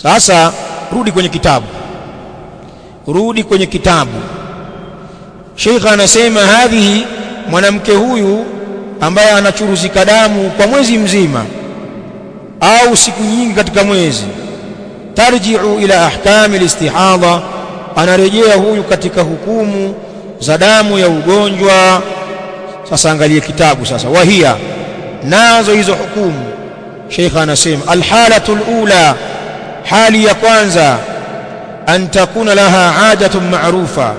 sasa rudi kwenye kitabu rudi kwenye kitabu Sheikh anasema hadhihi mwanamke huyu ambaye anachuruzika damu kwa mwezi mzima au siku nyingi katika mwezi tarji'u ila ahkami alistihadha anarejea huyu katika hukumu za damu ya ugonjwa sasa angalie kitabu sasa wahia nazo hizo hukumu Sheikh anasema alhalatu alula hali ya kwanza an takuna laha adatun ma'rufa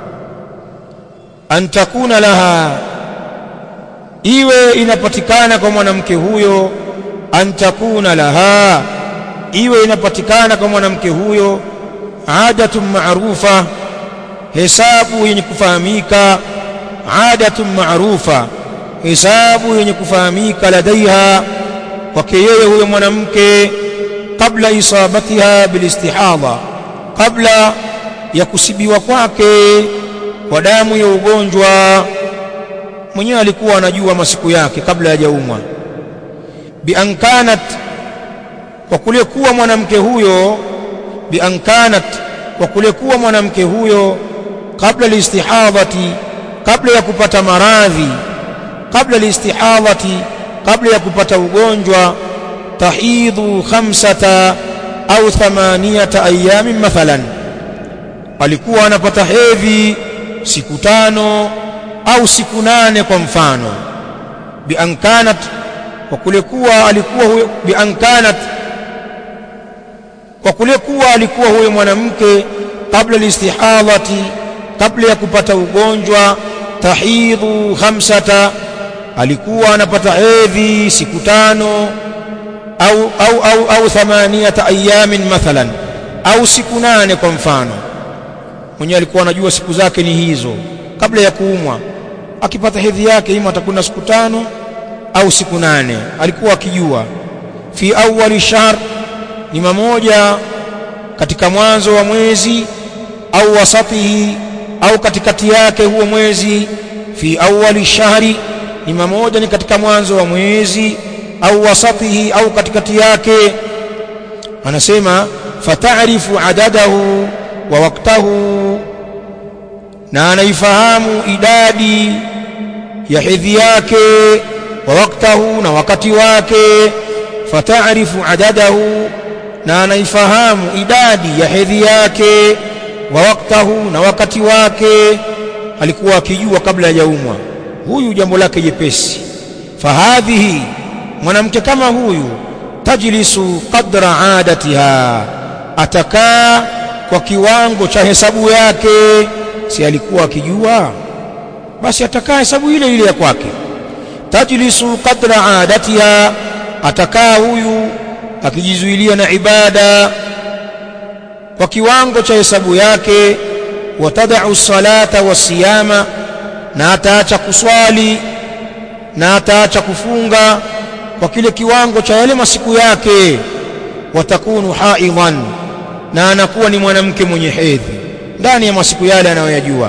an takuna laha iwe inapatikana kwa mwanamke huyo an takuna laha iwe inapatikana kwa mwanamke huyo adatun ma'rufa hesabu yenye kufahamika adatun ma'rufa hesabu yenye kufahamika ladaiha kwake yeye huyo mwanamke kabla isabatiha bilistihadha kabla ya kusibiwa kwake kwa damu ya ugonjwa mwenyewe alikuwa anajua masiku yake kabla hajaumwa bi an kanat kwa kule kuwa mwanamke huyo bi an kanat kwa kule kuwa mwanamke huyo kabla listihadhati kabla ya kupata maradhi kabla listihadhati kabla ya kupata ugonjwa tahidhu khamsata au thamaniyata ayamin mathalan alikuwa anapata hedhi siku tano au siku nane kwa mfano bi an kanat kwa kule kuwa alikuwa huyo bi an kanat kwa kule kuwa alikuwa huyo mwanamke kabla listihadhati kabla ya kupata ugonjwa tahidhu khamsata alikuwa anapata hedhi siku tano au au au au thamaniyata ayamin mathalan au siku nane kwa mfano mwenyewe alikuwa anajua siku zake ni hizo kabla ya kuumwa akipata hedhi yake ima atakwenda siku tano au siku nane alikuwa akijua fi awwali shahr ni mamoja katika mwanzo wa mwezi au wasatihi au katikati yake huo mwezi fi awwali shahri ni mamoja ni katika mwanzo wa mwezi au wasatihi au katikati yake anasema fatarifu adadahu wa waktahu na anaifahamu idadi ya hedhi yake wa waktahu na wakati wake fatarifu adadahu na anaifahamu idadi ya hedhi yake wa waktahu na wakati wake alikuwa akijua kabla hajaumwa huyu jambo lake jepesi fahadhihi mwanamke kama huyu tajlisu qadra adatiha atakaa kwa kiwango cha hesabu yake si alikuwa akijua basi atakaa hesabu ile ile ya kwake tajlisu qadra adatiha atakaa huyu akijizuilia na ibada kwa kiwango cha hesabu yake watadau salata wasiyama na ataacha kuswali na ataacha kufunga kwa kile kiwango cha yale masiku yake watakunu haidhan na anakuwa ni mwanamke mwenye hedhi ndani ya masiku yale anayoyajua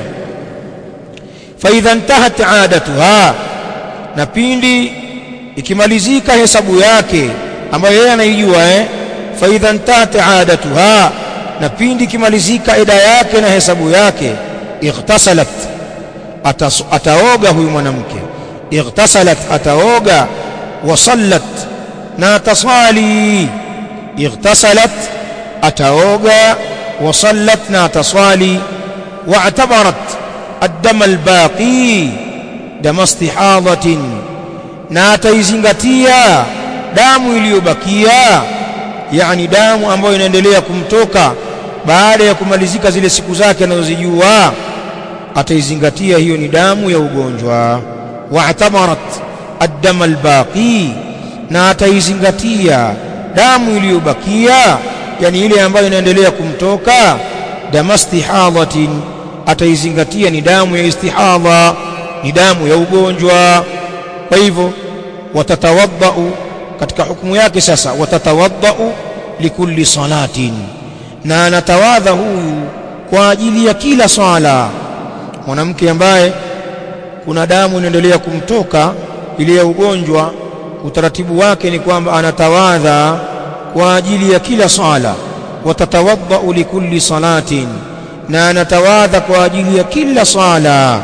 fa idha intahat adatuha na pindi ikimalizika hesabu yake ambayo yeye anaijua eh fa idha intahat adatuha na pindi ikimalizika eda yake na hesabu yake ightasalat Atas, ataoga huyu mwanamke ightasalat ataoga wasallat na ataswali ightasalat ataoga wasallat na ataswali واعتبرت الدم الباقي دم استحاضة na ataizingatia damu iliyobakia yani damu ambayo inaendelea kumtoka baada ya kumalizika zile siku zake anazozijua ataizingatia hiyo ni damu ya ugonjwa wa'tamarat ad-dam al-baqi na ataizingatia damu iliyobakia yani ile ambayo inaendelea kumtoka damastihadhatin ataizingatia ni damu ya istihadha ni damu ya ugonjwa kwa hivyo watatawaddau katika hukumu yake sasa watatawaddau likulli salatin na anatawadha huyu kwa ajili ya kila swala mwanamke ambaye kuna damu inaendelea kumtoka ile ya ugonjwa utaratibu wake ni kwamba anatawadha kwa ajili ya kila swala watatawaddau likulli salatin na anatawadha kwa ajili ya kila sala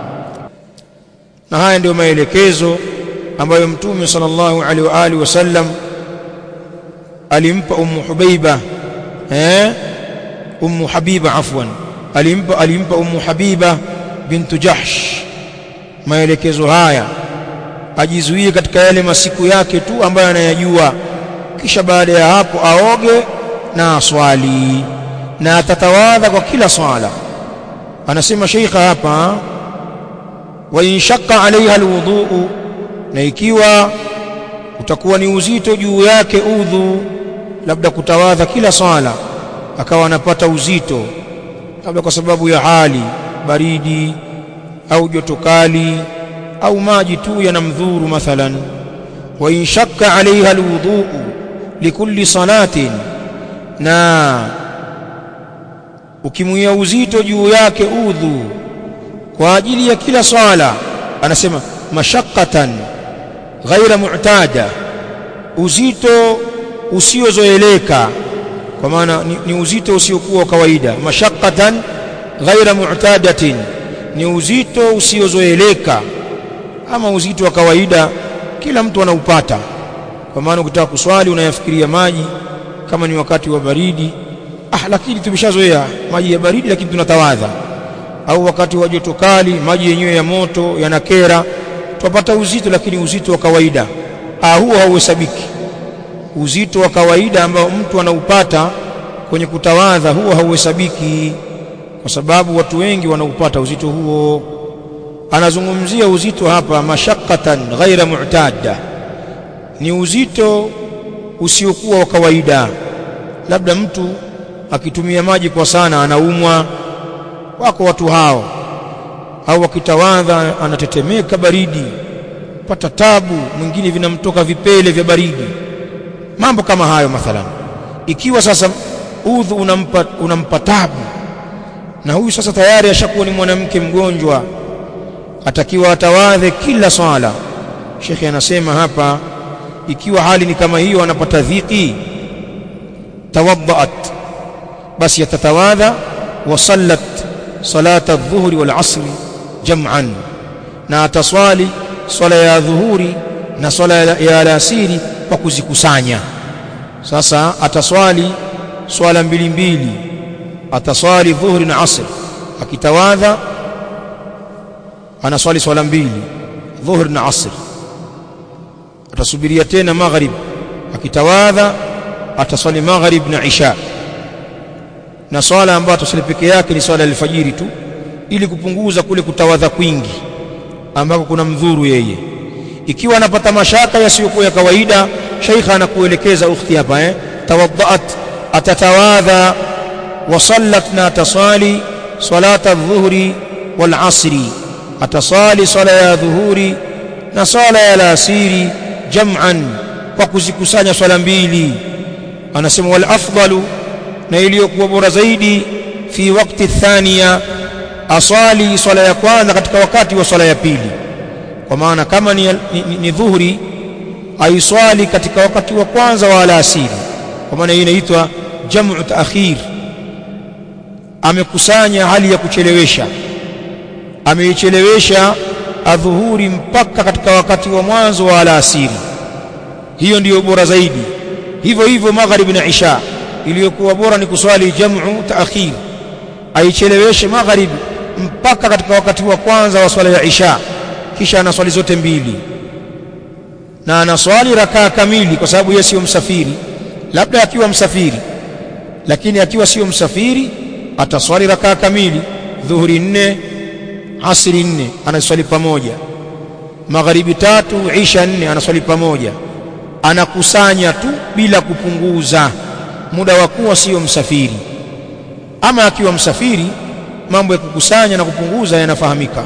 na haya ndio maelekezo ambayo mtume sallallahu alaihi wa alihi wasallam alimpa ummu hubaiba eh ummu habiba afwan alimpa alimpa ummu habiba bintu jahsh maelekezo haya ajizuie katika yale masiku yake tu ambayo anayajua kisha baada ya hapo aoge na aswali na atatawadha kwa kila swala anasema sheikha hapa wa in shaqqa alaiha alwudhu na ikiwa utakuwa ni uzito juu yake udhu labda kutawadha kila swala akawa anapata uzito labda kwa sababu ya hali baridi au joto kali au maji tu yanamdhuru mathalan wa in shakka alaiha alwudhu likulli salatin na ukimwia uzito juu yake udhu kwa ajili ya kila swala anasema mashaqqatan ghaira mu'tada uzito usiozoeleka kwa maana ni, ni uzito usiokuwa kawaida mashaqqatan ghaira mu'tadatin ni uzito usiozoeleka ama uzito wa kawaida kila mtu anaupata kwa maana ukitaka kuswali unayafikiria maji kama ni wakati wa baridi ah lakini tumeshazoea maji ya baridi lakini tunatawadha au wakati wa joto kali maji yenyewe ya moto yanakera tupata uzito lakini uzito wa kawaida ah huo hauhesabiki uzito wa kawaida ambao mtu anaupata kwenye kutawadha huo hauhesabiki kwa sababu watu wengi wanaupata uzito huo anazungumzia uzito hapa mashaqqatan ghaira mu'tada ni uzito usiokuwa wa kawaida labda mtu akitumia maji kwa sana anaumwa wako watu hao au akitawadha anatetemeka baridi pata tabu mwingine vinamtoka vipele vya baridi mambo kama hayo mathalan ikiwa sasa udhu unampa, unampa tabu na huyu sasa tayari ashakuwa ni mwanamke mgonjwa atakiwa atawadhe kila swala shekhe anasema hapa ikiwa hali ni kama hiyo anapata dhiki tawaddaat basi atatawadha wa sallat salata adh-dhuhri wal 'asri jam'an na ataswali swala ya dhuhuri na swala ya alasiri kwa kuzikusanya sasa ataswali swala mbili mbili ataswali dhuhri na asr akitawadha anaswali swala mbili dhuhri na asr atasubiria tena maghrib akitawadha ataswali maghrib na isha na swala ambayo ataswali peke yake ni swala alfajiri tu ili kupunguza kule kutawadha kwingi ambako kuna mdhuru yeye ikiwa anapata mashaka yasiyokuwa ya kawaida sheikha anakuelekeza ukhti hapa eh tawaddaat atatawadha wa sallat na tasali salata adh-dhuhri wal 'asri atasali sala ya dhuhuri na sala ya alasiri jam'an kwa kuzikusanya swala mbili anasema wal afdalu na iliyokuwa bora zaidi fi wakati thania aswali swala ya kwanza katika wakati wa swala ya pili kwa maana kama ni, ni, ni, ni dhuhuri aiswali katika wakati wa kwanza wa alasiri kwa maana hii inaitwa jam'u ta'khir amekusanya hali ya kuchelewesha ameichelewesha adhuhuri mpaka katika wakati wa mwanzo wa alasiri hiyo ndiyo bora zaidi hivyo hivyo magharibi na isha iliyokuwa bora ni kuswali jam'u ta'khir aicheleweshe magharibi mpaka katika wakati wa kwanza wa swala ya isha kisha anaswali zote mbili na anaswali rakaa kamili kwa sababu yeye sio msafiri labda akiwa msafiri lakini akiwa sio msafiri ataswali rakaa kamili dhuhuri nne asri nne anaswali pamoja magharibi tatu isha nne anaswali pamoja anakusanya tu bila kupunguza muda wa kuwa sio msafiri ama akiwa msafiri mambo ya kukusanya na kupunguza yanafahamika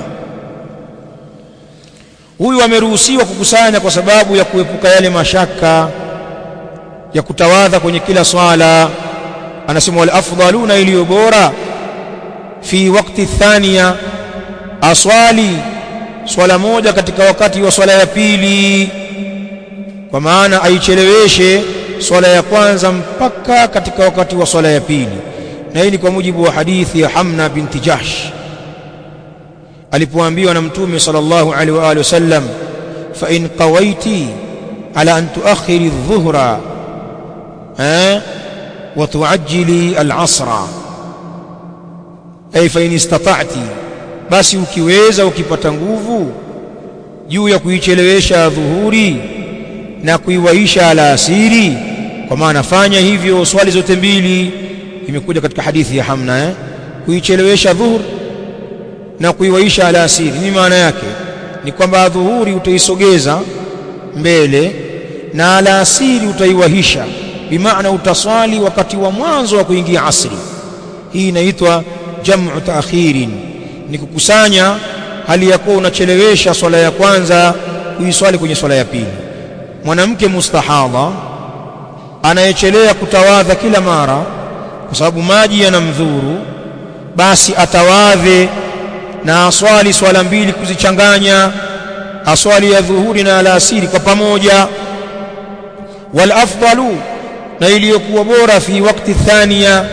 huyu ameruhusiwa kukusanya kwa sababu ya kuepuka yale mashaka ya kutawadha kwenye kila swala anasema wal afdaluna iliyo bora fi wakati thania aswali swala moja katika wakati wa swala ya pili kwa maana aicheleweshe swala ya kwanza mpaka katika wakati wa swala ya pili na hii ni kwa mujibu wa hadithi ya Hamna binti Jahsh alipoambiwa na mtume sallallahu alaihi wa alihi wasallam fa in qawaiti ala an tuakhiri adh-dhuhra eh wa tuajjili al-asra ay fa in istata'ti basi ukiweza ukipata nguvu juu ya kuichelewesha dhuhuri na kuiwaisha alasiri kwa maana fanya hivyo swali zote mbili imekuja katika hadithi ya Hamna eh? kuichelewesha dhuhur na kuiwaisha alasiri ni maana yake ni kwamba dhuhuri utaisogeza mbele na alasiri utaiwahisha bimaana utaswali wakati wa mwanzo wa kuingia asri hii inaitwa jam'u taakhirin ni kukusanya hali ya kuwa unachelewesha swala ya kwanza kuiswali kwenye swala ya pili mwanamke mustahadha anayechelea kutawadha kila mara kwa sababu maji yanamdhuru basi atawadhe na aswali swala mbili kuzichanganya aswali ya dhuhuri na alasiri kwa pamoja wal afdalu na iliyokuwa bora fi wakati thania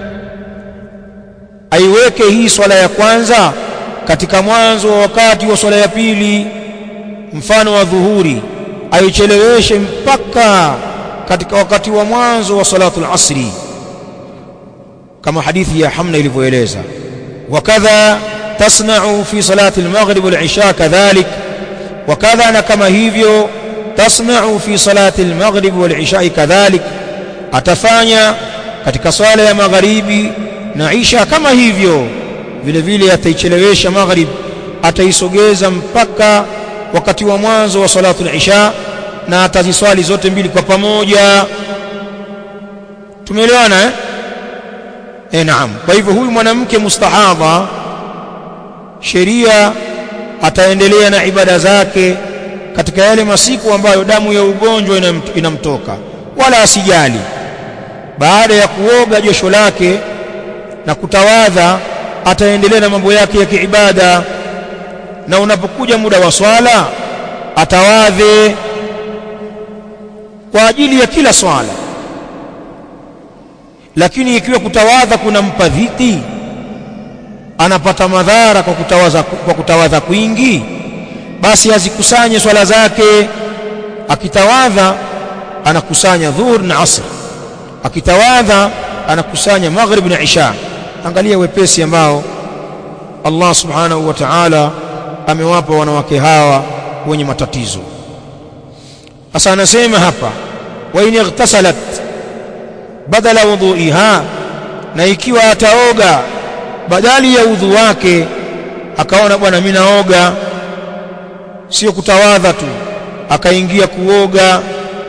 aiweke hii swala ya kwanza katika mwanzo wa wakati wa swala ya pili mfano wa dhuhuri aicheleweshe mpaka katika wakati wa mwanzo wa salatul asri kama hadithi ya Hamna ilivyoeleza wakadha tasna'u fi salati al-maghrib wal-isha kadhalik wakadha na kama hivyo tasna'u fi salati al-maghrib wal-isha kadhalik atafanya katika swala ya magharibi na isha kama hivyo vile vile ataichelewesha maghrib ataisogeza mpaka wakati wa mwanzo wa salatu al-isha na ataziswali zote mbili kwa pamoja tumeelewana eh eh naam kwa hivyo huyu mwanamke mustahadha sheria ataendelea na ibada zake katika yale masiku ambayo damu ya ugonjwa inamtoka wala asijali baada ya kuoga josho lake na kutawadha ataendelea na mambo yake ya kiibada na unapokuja muda wa swala atawadhe kwa ajili ya kila swala lakini ikiwa kutawadha kunampa dhiki anapata madhara kwa kutawadha, kwa kutawadha kwingi basi azikusanye swala zake akitawadha anakusanya dhuhur na asr akitawadha anakusanya maghrib na isha angalia wepesi ambao Allah subhanahu wa ta'ala amewapa wanawake hawa wenye matatizo sasa anasema hapa wa in ightasalat badala wudhuiha na ikiwa ataoga badali ya udhu wake akaona bwana mimi naoga sio kutawadha tu akaingia kuoga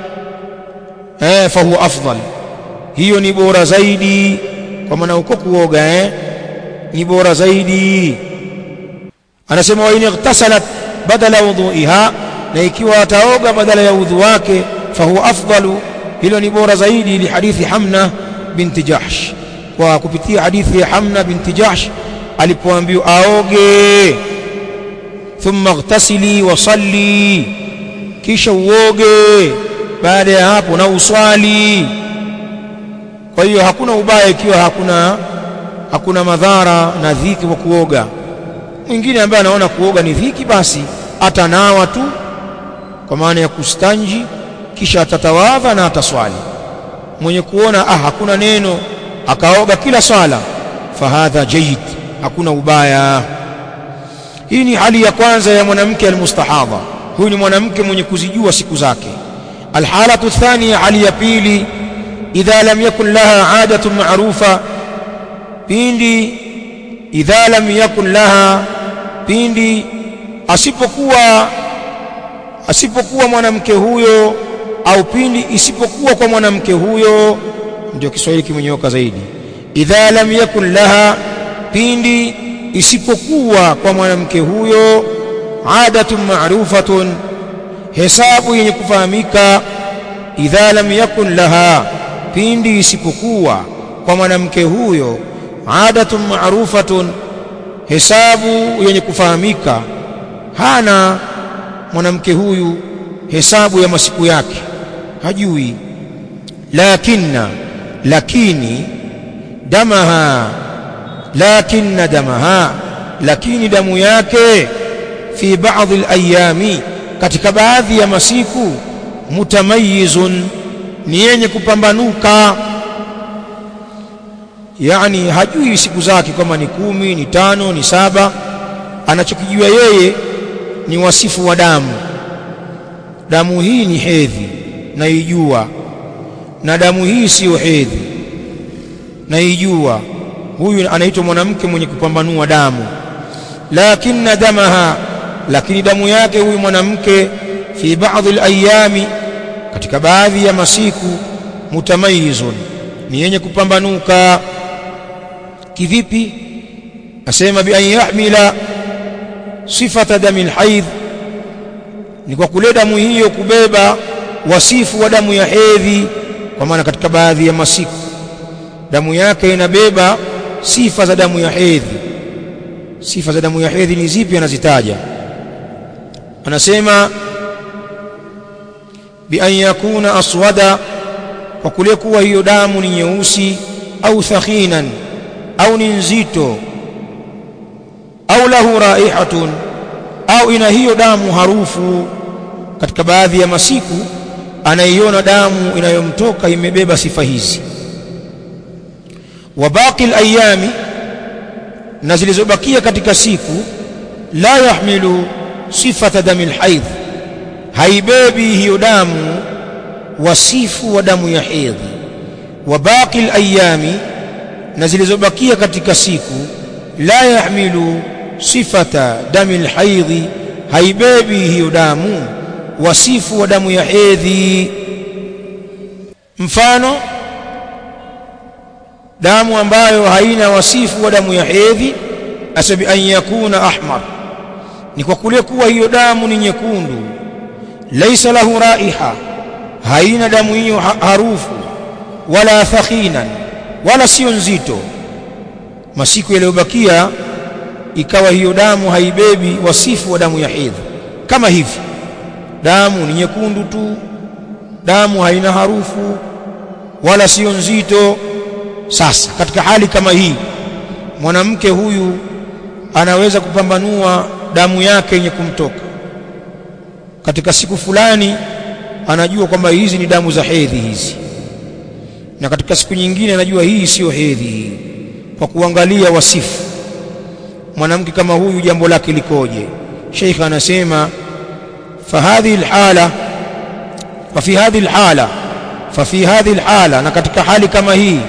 eh fa huwa afdal hiyo ni bora zaidi kwa maana uko kuoga eh ni bora zaidi anasema wa in ightasalat badala wudhuiha na ikiwa ataoga badala ya udhu wake fa huwa afdalu hilo ni bora zaidi li hadithi Hamna binti Jahsh kwa kupitia hadithi ya Hamna binti Jahsh alipoambiwa aoge thumma ightasili wa salli kisha uoge baada ya hapo na uswali kwa hiyo hakuna ubaya ikiwa hakuna hakuna madhara na dhiki kwa kuoga mwingine ambaye anaona kuoga ni dhiki basi atanawa tu kwa maana ya kustanji kisha atatawadha na ataswali mwenye kuona ah hakuna neno akaoga kila swala fahadha jayyid hakuna ubaya hii ni hali ya kwanza ya mwanamke almustahadha huyu ni mwanamke mwenye kuzijua siku zake alhalatu thania hali ya pili idha lam yakun laha adatun ma'rufa pindi idha lam yakun laha pindi asipokuwa asipokuwa mwanamke huyo au pindi isipokuwa kwa mwanamke huyo ndio Kiswahili kimenyoka zaidi idha lam yakun laha pindi isipokuwa kwa mwanamke huyo adatun ma'rufatun hesabu yenye kufahamika idha lam yakun laha pindi isipokuwa kwa mwanamke huyo adatun ma'rufatun hesabu yenye kufahamika hana mwanamke huyu hesabu ya masiku yake hajui lakinna lakini damaha lakinna damaha lakini damu yake fi baadhi alayami katika baadhi ya masiku mutamayizun ni yenye kupambanuka yani hajui siku zake kama ni kumi ni tano ni saba anachokijua yeye ni wasifu wa damu damu hii ni hedhi naijua na damu hii siyo hedhi naijua huyu anaitwa mwanamke mwenye kupambanua damu lakinna damaha lakini damu yake huyu mwanamke fi baadhi alayami katika baadhi ya masiku mutamayizun ni yenye kupambanuka kivipi asema bi an yahmila sifata dami alhaidh ni kwa kule damu hiyo kubeba wasifu wa damu ya hedhi kwa maana katika baadhi ya masiku damu yake inabeba sifa za damu ya hedhi sifa za damu ya hedhi ni zipi anazitaja anasema bi an yakuna aswada kwa kule kuwa hiyo damu ni nyeusi au thakhinan au ni nzito au lahu raihatun au ina hiyo damu harufu katika baadhi ya masiku anaiona damu inayomtoka imebeba sifa hizi wa baqi alayami na zilizobakia katika siku la yahmilu sifata dami alhaidh haibebi hiyo damu wasifu wa damu ya hedhi wa baqi alayami na zilizobakia katika siku la yahmilu sifata dami alhaidhi haibebi hiyo damu wasifu wa damu ya hedhi mfano damu ambayo haina wasifu wa damu ya hedhi asabi an yakuna ahmar ni kwa kule kuwa hiyo damu ni nyekundu laisa lahu raiha haina damu hiyo harufu wala thakhinan wala sio nzito masiku yaliyobakia ikawa hiyo damu haibebi wasifu wa damu ya hedhi kama hivi damu ni nyekundu tu damu haina harufu wala sio nzito sasa katika hali kama hii mwanamke huyu anaweza kupambanua damu yake yenye kumtoka katika siku fulani anajua kwamba hizi ni damu za hedhi hizi na katika siku nyingine anajua hii siyo hedhi hii kwa kuangalia wasifu mwanamke kama huyu jambo lake likoje sheikh anasema fahadhi alhala fafi hadhi alhala fafi hadhi alhala na katika hali kama hii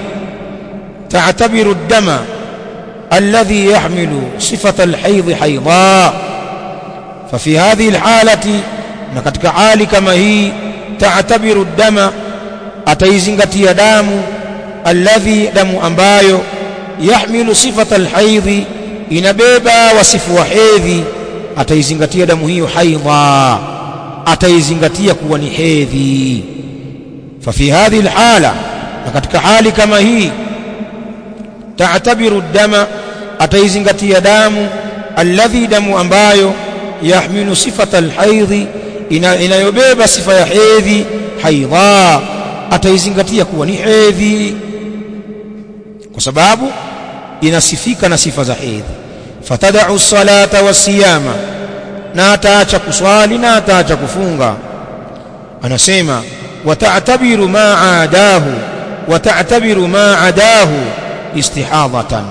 تعتبر الدم الذي يحمل صفة الحيض حيضا ففي هذه الحالة نكتك حال كما هي تعتبر الدم أتيزنغتي دام الذي دم أمبايو يحمل صفة الحيض inabeba wasifu wa hedhi ataizingatia damu hiyo haidha ataizingatia kuwa ni hedhi fa fi hadhihi alhala na katika hali kama hii taatabiru dama ataizingatia damu alladhi damu ambayo yahmilu sifata alhaidhi inayobeba sifa ya hedhi haidha ataizingatia kuwa ni hedhi kwa sababu inasifika na sifa za hedhi fatadau salata wasiyama na ataacha kuswali na ataacha kufunga anasema watatabiru ma aadahu watatabiru ma adahu istihadhatan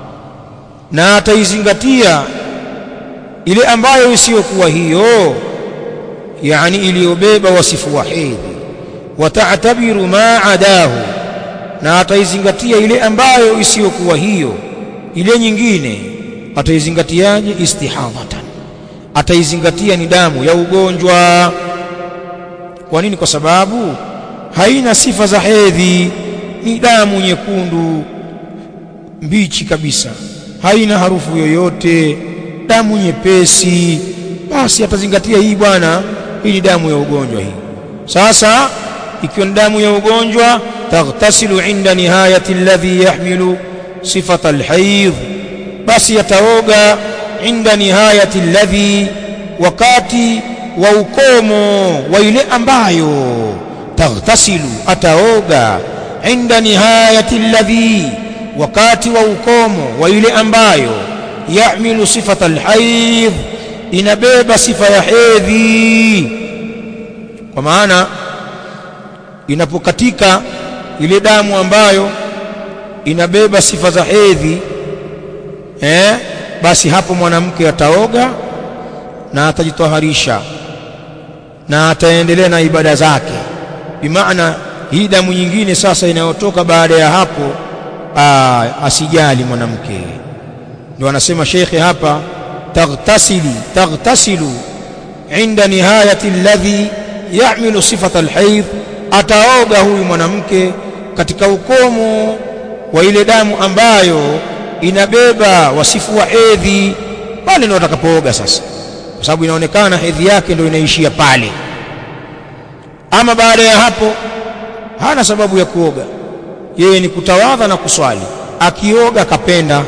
na ataizingatia ile ambayo isiyokuwa hiyo yani iliyobeba wasifu wa hedhi watatabiru ma adahu na ataizingatia ile ambayo isiyokuwa hiyo ile nyingine ataizingatiaje istihadhatan ataizingatia ni damu ya ugonjwa kwa nini kwa sababu haina sifa za hedhi ni damu nyekundu mbichi kabisa haina harufu yoyote damu nyepesi basi atazingatia hii bwana hii ni damu ya ugonjwa hii sasa ikiwa ni damu ya ugonjwa taghtasilu inda nihayati alladhi yahmilu sifata alhaidh basi yataoga inda nihayati alladhi wakati wa ukomo wa ile ambayo taghtasilu ataoga inda nihayati alladhi wakati wa ukomo wa ile ambayo yahmilu sifata alhaidh inabeba sifa ya hedhi kwa maana inapokatika ile damu ambayo inabeba sifa za hedhi eh, basi hapo mwanamke ataoga na atajitoharisha na ataendelea na ibada zake bimaana hii damu nyingine sasa inayotoka baada ya hapo aa, asijali mwanamke ndio anasema shekhe hapa taghtasili taghtasilu inda nihayati alladhi ya'milu sifata alhaidh ataoga huyu mwanamke katika ukomo wa ile damu ambayo inabeba wasifu wa hedhi pale ndio atakapooga sasa kwa sababu inaonekana hedhi yake ndio inaishia pale ama baada ya hapo hana sababu ya kuoga yeye ni kutawadha na kuswali akioga kapenda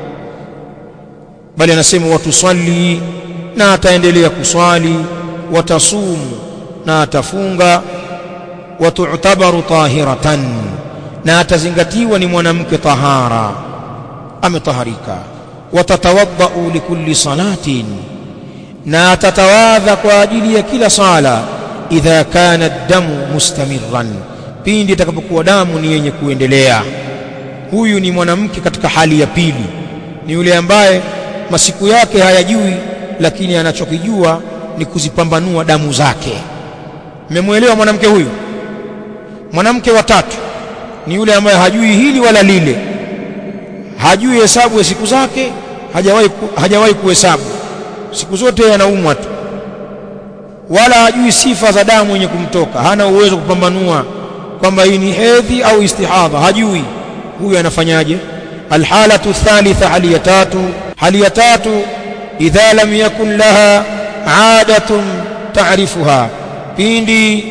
bali anasema watuswali na ataendelea kuswali watasumu na atafunga watu'tabaru tahiratan na atazingatiwa ni mwanamke tahara ametaharika watatawaddau likulli salatin na atatawadha kwa ajili ya kila sala idha kana damu mustamirran pindi itakapokuwa damu ni yenye kuendelea huyu ni mwanamke katika hali ya pili ni yule ambaye masiku yake hayajui lakini anachokijua ni kuzipambanua damu zake mmemwelewa mwanamke huyu mwanamke wa tatu ni yule ambaye hajui hili wala lile hajui hesabu ya siku zake hajawahi hajawahi kuhesabu siku zote anaumwa tu wala hajui sifa za damu yenye kumtoka hana uwezo kupambanua kwamba hii ni hedhi au istihadha hajui huyu anafanyaje alhalatu thalitha hali ya tatu hali ya tatu idha lam yakun laha adatun taarifuha pindi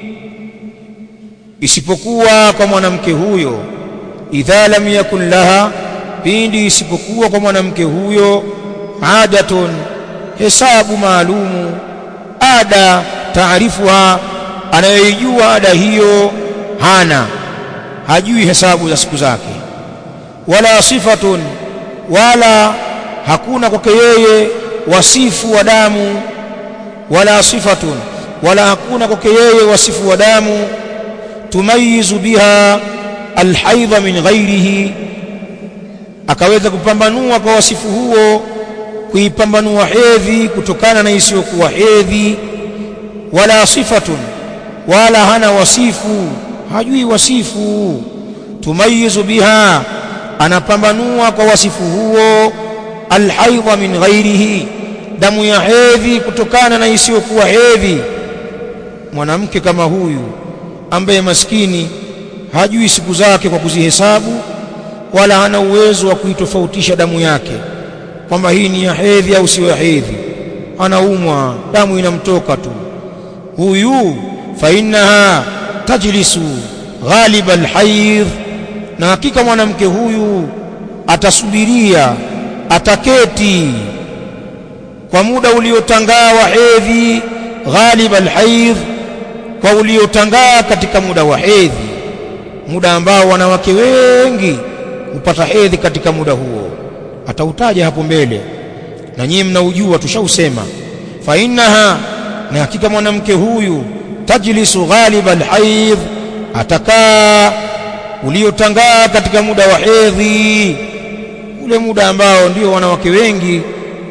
isipokuwa kwa mwanamke huyo idha lam yakun laha pindi isipokuwa kwa mwanamke huyo adatun hesabu maalumu ada taarifuha anayoijua ada hiyo hana hajui hesabu za siku zake wala sifatun wala hakuna kwake yeye wasifu wa damu wala sifatun wala hakuna kwake yeye wasifu wa damu tumayizu biha alhaidha min ghairihi akaweza kupambanua kwa wasifu huo kuipambanua hedhi kutokana na isiyokuwa hedhi wala sifatun wala hana wasifu hajui wasifu tumayizu biha anapambanua kwa wasifu huo alhaidha min ghairihi damu ya hedhi kutokana na isiyokuwa hedhi mwanamke kama huyu ambaye maskini hajui siku zake kwa kuzihesabu wala hana uwezo wa kuitofautisha damu yake kwamba hii ni ya hedhi au sio ya hedhi anaumwa damu inamtoka tu huyu fa innaha tajlisu ghaliba alhaidh na hakika mwanamke huyu atasubiria ataketi kwa muda uliotangaa wa hedhi ghalib alhaidh kwa uliotangaa katika muda wa hedhi muda ambao wanawake wengi hupata hedhi katika muda huo atautaja hapo mbele na nyinyi mnaujua tushausema fa innaha na hakika mwanamke huyu tajlisu ghalib alhaidh atakaa uliotangaa katika muda wa hedhi ule muda ambao ndio wanawake wengi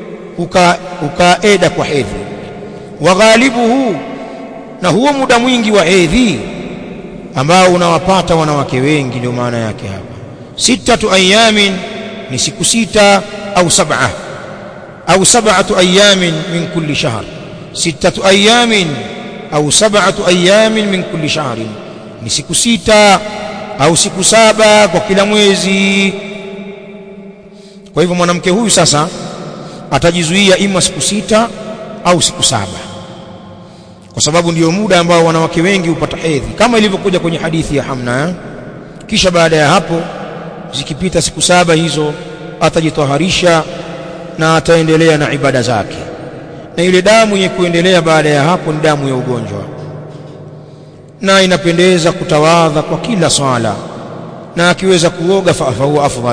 ukaeda kwa hedhi wa ghalibuhu na huo muda mwingi wa hedhi ambao unawapata wanawake wengi ndio maana yake hapa sittatu ayamin ni siku sita au sab'a au sab'atu ayamin min kulli shahr sittatu ayamin au sab'atu ayamin min kulli shahrin ni siku sita au siku saba kwa kila mwezi kwa hivyo mwanamke huyu sasa atajizuia ima siku sita au siku saba kwa sababu ndiyo muda ambao wanawake wengi hupata hedhi kama ilivyokuja kwenye hadithi ya Hamna eh? kisha baada ya hapo zikipita siku saba hizo atajitoharisha na ataendelea na ibada zake na ile damu yenye kuendelea baada ya hapo ni damu ya ugonjwa na inapendeza kutawadha kwa kila swala na akiweza kuoga fa huwa afdal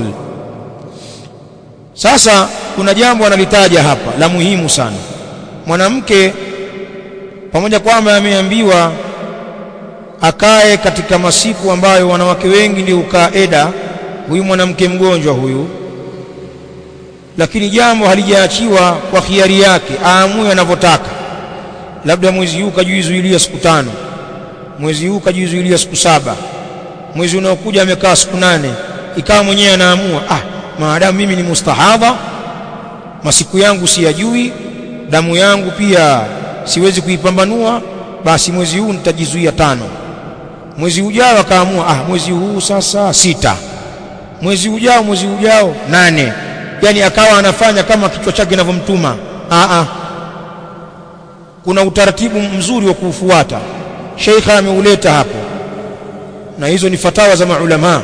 sasa kuna jambo analitaja hapa la muhimu sana mwanamke pamoja kwamba ameambiwa akae katika masiku ambayo wanawake wengi ndio ukaa eda huyu mwanamke mgonjwa huyu lakini jambo halijaachiwa kwa khiari yake aamue anavyotaka labda mwezi huu kajizuilia siku tano mwezi huu kajizuilia siku saba mwezi unaokuja amekaa siku nane ikawa mwenyewe anaamua ah maadamu mimi ni mustahadha masiku yangu siyajui damu yangu pia siwezi kuipambanua basi mwezi huu nitajizuia tano mwezi ujao akaamua ah mwezi huu sasa sita mwezi ujao mwezi ujao nane yani akawa anafanya kama kichwa chake kinavyomtuma ah ah kuna utaratibu mzuri wa kuufuata sheikha ameuleta hapo na hizo ni fatawa za maulama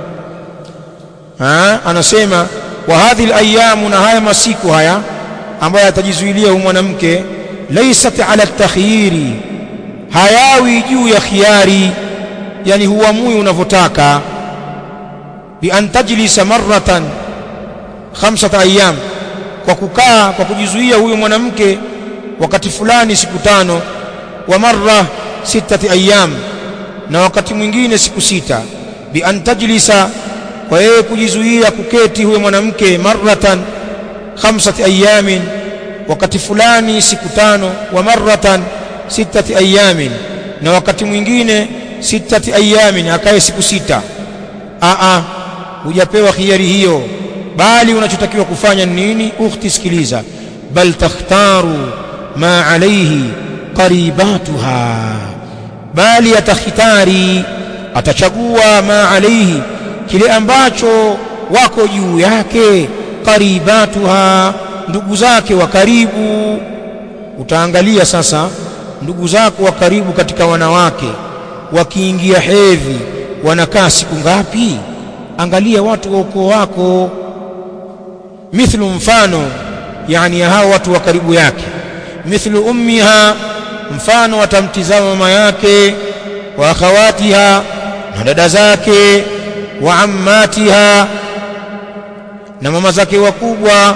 ha? anasema wa hadhi alayamu na haya masiku haya ambayo atajizuilia huyu mwanamke laysat ala takhyiri hayawi juu ya khiari yani huamui unavyotaka bi an tajlisa marratan khamsata ayyam kwa kukaa kwa kujizuia huyo mwanamke wakati fulani siku tano wa marra sittati ayyam na wakati mwingine siku sita bi an tajlisa kwa yeye kujizuia kuketi huyo mwanamke marratan khamsati ayamin wakati fulani siku tano wa marratan sittati ayamin na wakati mwingine sittati ayamin akae siku sita a a hujapewa khiari hiyo bali unachotakiwa kufanya ni nini ukhti sikiliza bal takhtaru ma alayhi qaribatuha bali atakhitari atachagua ma alayhi kile ambacho wako juu yake qaribatuha ndugu zake wa karibu utaangalia sasa ndugu zako wa karibu katika wanawake wakiingia hedhi wanakaa siku ngapi angalia watu wa ukoo wako mithlu mfano yani ya hao watu wa karibu yake mithlu ummiha mfano atamtizama mama yake wa akhawatiha na dada zake wa ammatiha na mama zake wakubwa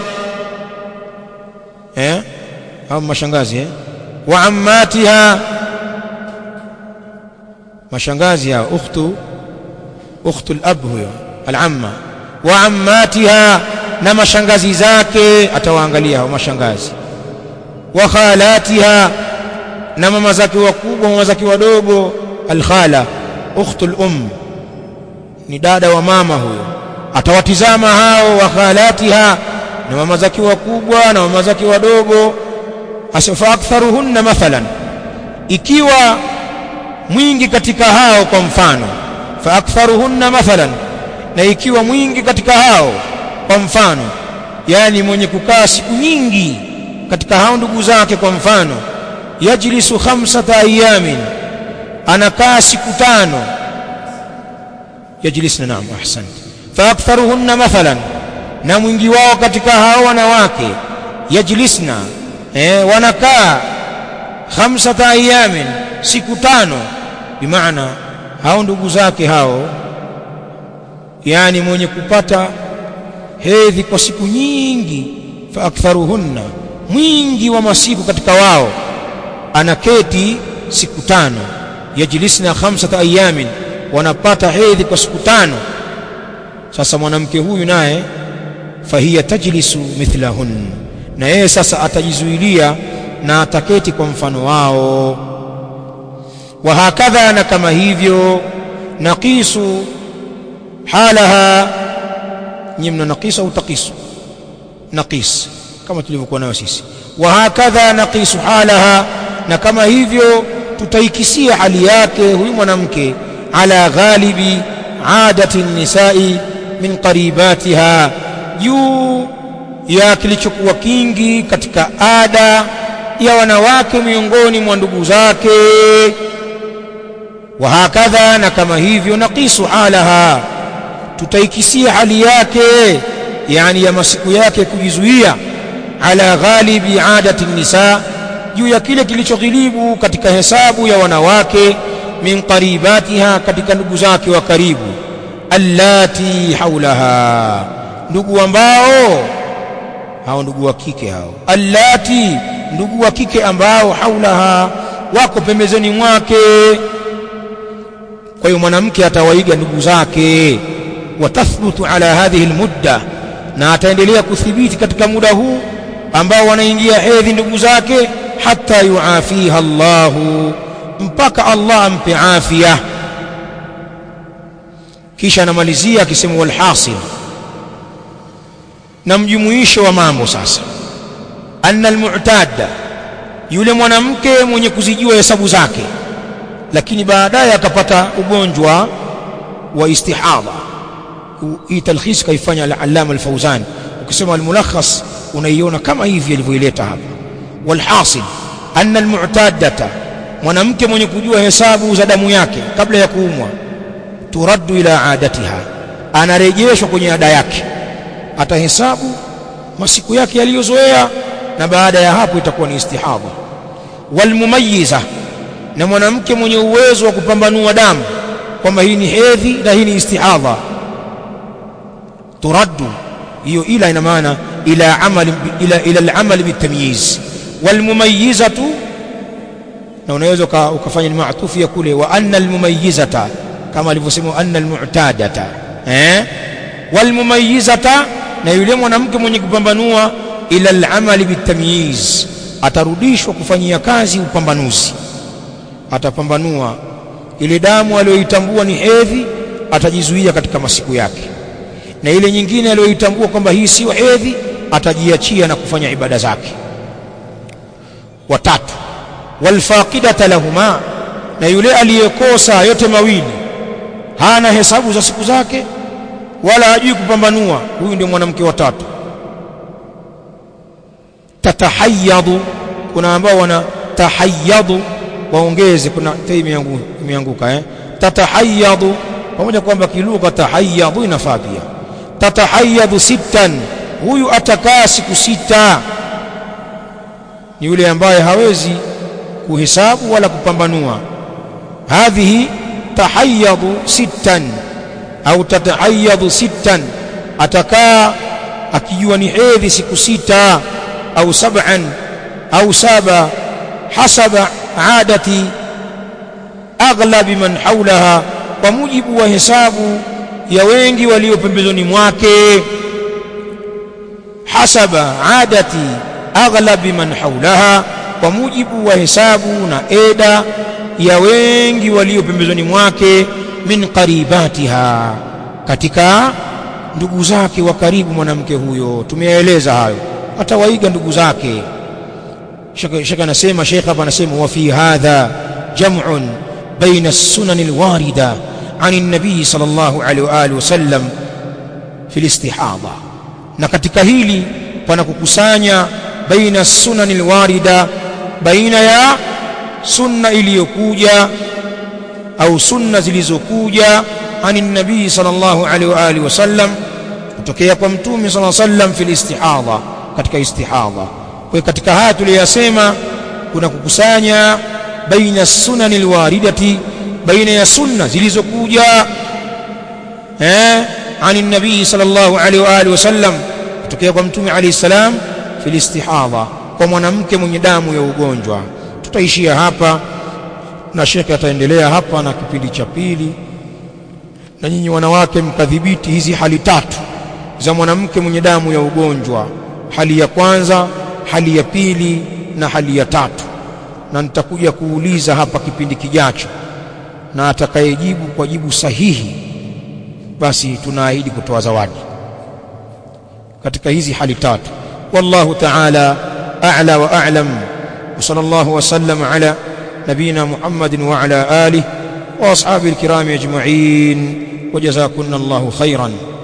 eh au mashangazi eh wa ammatiha mashangazi hao ukhtu ukhtu al-ab huyo al-amma wa ammatiha na mashangazi zake atawaangalia hao mashangazi wa khalatiha na mama zake wakubwa mama zake wadogo al-khala ukhtu al-um ni dada wa mama huyo atawatizama hao wa khalatiha na mama zake wakubwa na mama zake wadogo asafa aktharuhunna mathalan ikiwa mwingi katika hao kwa mfano fa aktharuhunna mathalan na ikiwa mwingi katika hao kwa mfano yani mwenye kukaa siku nyingi katika hao ndugu zake kwa mfano yajlisu khamsata ayamin anakaa siku tano yajlisna naam ahsant fa aktharuhunna mathalan na mwingi wao katika hao wanawake yajlisna eh, wanakaa khamsata ayamin siku tano bimaana hao ndugu zake hao yani mwenye kupata hedhi kwa siku nyingi fa aktharuhunna mwingi wa masiku katika wao anaketi siku tano yajlisna khamsata ayamin wanapata hedhi kwa siku tano sasa mwanamke huyu naye fahiya tajlisu mithlahun na yeye sasa atajizuilia na ataketi kwa mfano wao wa hakadha na kama hivyo naqisu halaha nyinyi mna naqisu au taqisu naqis kama tulivyokuwa nayo sisi wa hakadha naqisu halaha na kama hivyo tutaikisia hali yake huyu mwanamke ala ghalibi adati nisai min qaribatiha juu ya kilichokuwa kingi katika ada ya wanawake miongoni mwa ndugu zake wa hakadha na kama hivyo naqisu halaha tutaikisia hali yake yani ya masiku yake kujizuia ala ghalibi adati nisa juu ya kile kilichoghilibu katika hesabu ya wanawake min qaribatiha katika ndugu zake wa karibu allati haulaha ndugu ambao hao ndugu wa kike hao allati ndugu wa kike ambao haulaha wako pembezoni mwake kwa hiyo mwanamke atawaiga ndugu zake watathbutu ala hadhihi almudda na ataendelea kuthibiti katika muda huu ambao wanaingia hedhi ndugu zake hata yuafiha Allahu mpaka Allah ampe afya kisha anamalizia akisema walhasil na mjumuisho wa mambo sasa anna almu'tada yule mwanamke mwenye kuzijua hesabu zake lakini baadaye akapata ugonjwa wa istihadha hii talkhis kaifanya al-allama al-fawzan ukisema al-mulakhas unaiona kama hivi alivyoileta hapa walhasil anna almu'tadata mwanamke mwenye kujua hesabu za damu yake kabla ya kuumwa turaddu ila adatiha anarejeshwa kwenye ada yake atahesabu masiku yake yaliyozoea na baada ya hapo itakuwa ni istihadha walmumayyiza na mwanamke mwenye uwezo wa kupambanua damu kwamba hii ni hedhi na hii ni istihadha turaddu hiyo ila ina maana ila amali ila ila al-amal bitamyiz walmumayyizatu na unaweza ukafanya ni maatufu ya kule wa anna almumayyizata kama alivyosema anna almu'tadata eh walmumayyizata na yule mwanamke mwenye kupambanua ila al-amali bitamyiz atarudishwa kufanyia kazi upambanuzi atapambanua ile damu aliyoitambua ni hedhi atajizuia katika masiku yake na ile nyingine aliyoitambua kwamba hii sio hedhi atajiachia na kufanya ibada zake watatu walfaqidata lahuma na yule aliyekosa yote mawili hana hesabu za siku zake wala hajui kupambanua huyu ndio mwanamke wa tatu tatahayadu kuna ambao wana tahayadu waongeze kuna tei imeanguka eh tatahayadu pamoja kwamba kilugha tahayadu inafaa pia tatahayadu sittan huyu atakaa siku sita ni yule ambaye hawezi kuhesabu wala kupambanua hadhihi tahayadu sittan au tatahayadu sittan atakaa akijua ni hedhi siku sita au sab'an au saba hasaba adati aghlabi man haulaha kwa mujibu wa hesabu ya wengi walio pembezoni mwake hasaba adati aghlabi man haulaha kwa mujibu wa hesabu na eda ya wengi walio pembezoni mwake min qaribatiha katika ndugu zake wa karibu mwanamke huyo tumeeleza hayo atawaiga ndugu zake shaka anasema sheikh hapa anasema wa fi hadha jam'un baina as-sunan al-warida عن النبي صلى الله عليه واله وسلم في الاستحاضه na katika hili pana kukusanya baina sunan alwarida baina ya sunna iliyokuja au sunna zilizokuja ani nabii sallallahu alaihi wa alihi wasallam kutokea kwa mtume sallallahu alaihi wasallam fil istihadha katika istihadha kwa katika haya tuliyosema kuna kukusanya baina sunan alwaridati baina ya sunna zilizokuja eh ani nabii sallallahu alaihi wa alihi wasallam kutokea kwa mtume alayhi salam fil istihadha kwa mwanamke mwenye damu ya ugonjwa tutaishia hapa na shekhe ataendelea hapa na kipindi cha pili na nyinyi wanawake mkadhibiti hizi hali tatu za mwanamke mwenye damu ya ugonjwa hali ya kwanza hali ya pili na hali ya tatu na nitakuja kuuliza hapa kipindi kijacho na atakayejibu kwa jibu sahihi basi tunaahidi kutoa zawadi katika hizi hali tatu wallahu ta'ala a'la wa a'lam wa sallallahu wa sallam ala nabina muhammadin wa ala alihi wa ashabihi alkiram ajma'in wa jazakunallahu khairan